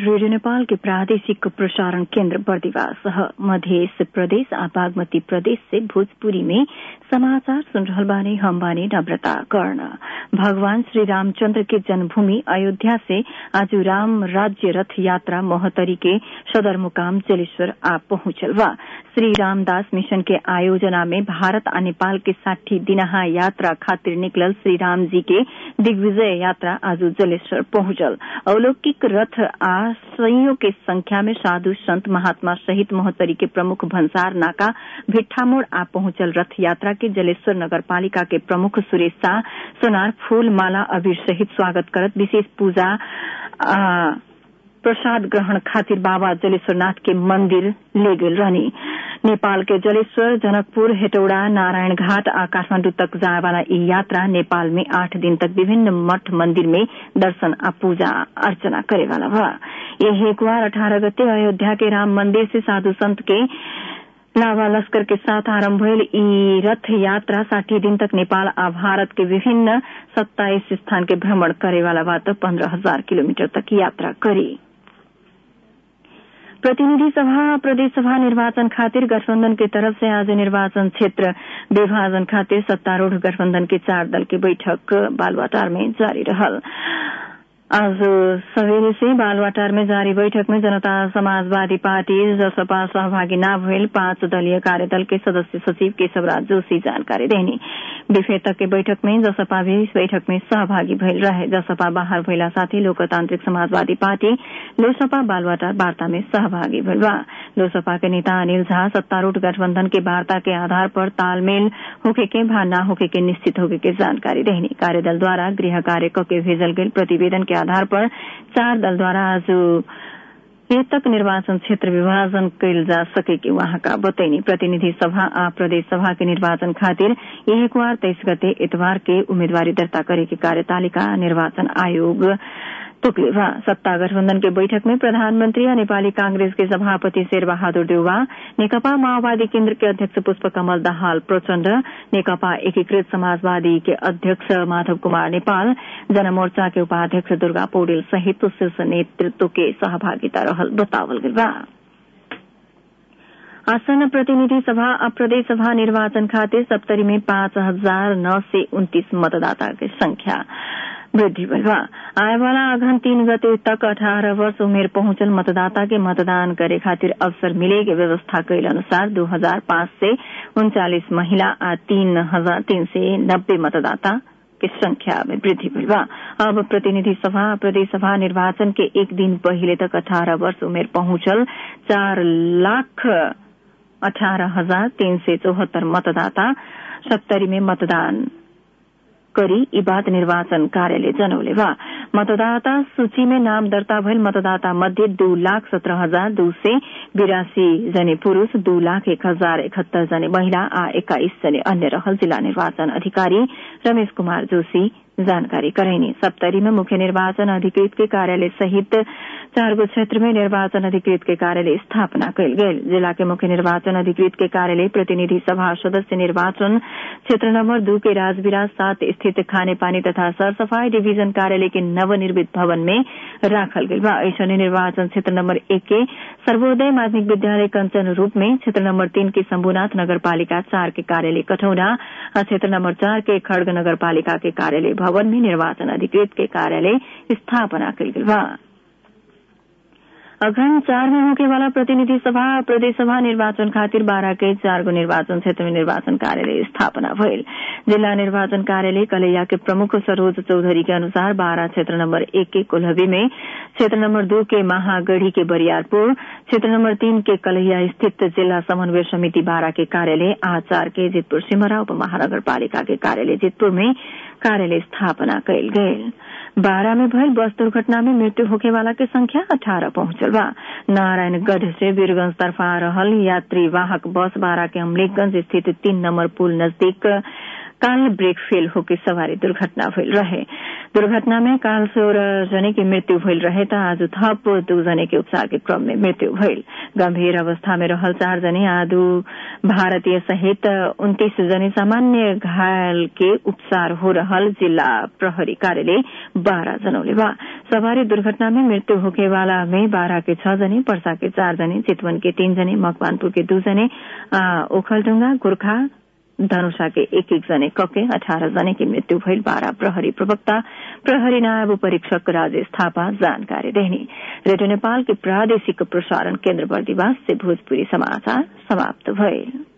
radio Nepal के प्रादेशिक प्रसारण केन्द्र बर्दिवास मध्य प्रदेश आ बागमती प्रदेश से भोजपुरी में समाचार सुन रहल बानी हम बानी नम्रता कर्ण भगवान श्री रामचंद्र के जन्मभूमि अयोध्या से आज राम राज्य रथ यात्रा मोहतरी के सदर मुकाम जलेश्वर आ पहुंचल बा श्री रामदास मिशन के आयोजना में भारत आ नेपाल के साठी दिनहा यात्रा खातिर निकलल श्री राम जी के दिग्विजय यात्रा आज जलेश्वर पहुंचल अलौकिक रथ आ सैयों के संख्या में साधु संत महात्मा सहित मोहतरी के प्रमुख भंसार नाका भिट्ठामोड़ आ पहुंचल रथ यात्रा के जलेश्वर नगरपालिका के प्रमुख सुरेश शाह सोनार फूल माला अबीर सहित स्वागत करत विशेष पूजा आ, प्रसाद ग्रहण खातिर बाबा जलेश्वरनाथ के मंदिर ले गेल रहनी नेपाल के जलेश्वर जनकपुर हेटौड़ा नारायण घाट आ काठमांडू तक जाए वाला ई यात्रा नेपाल में आठ दिन तक विभिन्न मठ मंदिर में दर्शन आ पूजा अर्चना करे वाला बा ये हेकुआर अठारह गते अयोध्या के राम मंदिर से साधु संत के लावा लश्कर के साथ आरंभ भयल ई रथ यात्रा साठी दिन तक नेपाल आ भारत के विभिन्न सत्ताईस स्थान के भ्रमण करे वाला बात पंद्रह हजार किलोमीटर तक यात्रा करी प्रतिनिधि सभा प्रदेश सभा निर्वाचन खातिर गठबंधन के तरफ से आज निर्वाचन क्षेत्र विभाजन खातिर सत्तारूढ़ गठबंधन के चार दल की बैठक बालवाटार में जारी रहल आज सवेरे से बालवाटार में जारी बैठक में जनता समाजवादी पार्टी जसपा सहभागी न भइल पांच दलीय कार्यदल के सदस्य सचिव केशवराज जोशी जानकारी देनी विफे तक के बैठक में जसपा भी इस बैठक में सहभागी भइल रहे जसपा बाहर भइला साथै लोकतान्त्रिक समाजवादी पार्टी लोसपा बालवाटार वार्ता में सहभागी भइल बा लोसपा के नेता अनिल झा सत्तारूढ़ गठबंधन के वार्ता के आधार पर तालमेल होके के भा न होके के निश्चित होके के जानकारी देनी कार्यदल द्वारा गृह कार्य के भेजल गेल प्रतिवेदन के आधार पर चार दल द्वारा आज तक निर्वाचन क्षेत्र विभाजन कैल जा सके कि वहाँका बतैनी प्रतिनिधि सभा आ प्रदेश सभा के निर्वाचन खातिर एक बार तेईस गते इतवार के उम्मीदवारी दर्ता करे के कार्यतालिका निर्वाचन आयोग तोकले बा सत्ता गठबंधन के बैठक में प्रधानमंत्री और नेपाली कांग्रेस के सभापति शेर बहादुर देउवा नेकपा माओवादी केन्द्र के अध्यक्ष पुष्प कमल दाहाल प्रचण्ड नेकपा एकीकृत समाजवादी के अध्यक्ष माधव कुमार नेपाल जनमोर्चा के उपाध्यक्ष दुर्गा पौडेल सहित शीर्ष नेतृत्व के सहभागिता रहल बतावल गेल बा आसन प्रतिनिधि सभा आ प्रदेश सभा निर्वाचन खातिर सप्तरी में पाँच हजार नौ सय उन्तीस मतदाता के संख्या वृद्धि भइल बा आए वाला अघन तीन गते तक अठारह वर्ष उमेर पहुंचल मतदाता के मतदान करे खातिर अवसर मिले के व्यवस्था कैल अनुसार दो हजार पाँच सय उन्चालिस महिला आ तीन हजार तीन सय नब्बे मतदाता के संख्या में वृद्धि भइल बा अब प्रतिनिधि सभा प्रदेश सभा निर्वाचन के एक दिन पहिले तक अठारह वर्ष उमेर पहुंचल चार लाख अठारह हजार तीन सय चौहत्तर मतदाता सत्तरी में मतदान करी ई बात निर्वाचन कार्यालय जनौले बा मतदाता सूची में नाम दर्ता भइल मतदाता मध्ये दू लाख सत्रह हजार दू सय बिरासी जने पुरूष दू लाख एक हजार इकहत्तर जने महिला आ एक्काइस जने अन्य रहल जिल्ला निर्वाचन अधिकारी रमेश कुमार जोशी जानकारी कराइने सप्तरी में मुख्य निर्वाचन अधिकृत के कार्यालय सहित चारगो क्षेत्र में निर्वाचन अधिकृत के कार्यालय स्थापना कयल गेल जिला के मुख्य निर्वाचन अधिकृत के कार्यालय प्रतिनिधि सभा सदस्य निर्वाचन क्षेत्र नंबर दू के राजविराज सात स्थित खाने पानी तथा सरसफाई डिवीजन कार्यालय के नवनिर्मित भवन में राखल गेल बा ऐसने निर्वाचन क्षेत्र नंबर एक के सर्वोदय माध्यमिक विद्यालय कंचन रूप में क्षेत्र नंबर तीन के शंभुनाथ नगरपालिका चार के कार्यालय कठौना और क्षेत्र नंबर चार के खड़ग नगरपालिका के कार्यालय भवन में निर्वाचन अधिकृत के कार्यालय स्थापना कल गेल बा अघन चार में होके वाला प्रतिनिधि सभा प्रदेश सभा निर्वाचन खातिर बारह के चार गो निर्वाचन क्षेत्र में निर्वाचन कार्यालय स्थापना भइल जिला निर्वाचन कार्यालय कलैया के प्रमुख सरोज चौधरी के अनुसार बारह क्षेत्र नंबर एक के कोल्हवी में क्षेत्र नंबर दो के महागढ़ी के बरियारपुर क्षेत्र नंबर तीन के कलैया स्थित जिला समन्वय समिति बारह के कार्यालय आ चार के जितपुर सिमरा उप महानगर पालिका के कार्यालय जितपुर में कार्यालय स्थापना कयल गयल बारह में भयल बस दुर्घटना में मृत्यु होके वाला के संख्या अठारह पहुंचल बा नारायणगढ़ से वीरगंज तरफ आ रहल यात्री वाहक बस बारह के अमलेखगंज स्थित तीन नंबर पुल नजदीक काल ब्रेक फेल होकर सवारी दुर्घटना भइल रहे दुर्घटना में काल सोह्र जने की मृत्यु भइल रहे त आज थप दू जने के उपचार के क्रम में मृत्यु भइल गंभीर अवस्था में रहल चार जने आदु भारतीय सहित उन्तीस जने सामान्य घायल के उपचार हो रहल जिला प्रहरी कार्यालय बाह्र जनौले बा सवारी दुर्घटना में मृत्यु होके वाला में बाह्र के छ जने पर्सा के चार जने चितवन के तीन जने मकवानपुर के दू जने ओखलडुंगा गोर्खा धनुषा के एक एक जने कके अठारह जने की मृत्यु भइल बाह्र प्रहरी प्रवक्ता प्रहरी नायब परीक्षक राजेश थापा जानकारी देनी रेडियो नेपाल के प्रादेशिक प्रसारण केन्द्र बर्दिवास से भोजपुरी समाचार समाप्त भए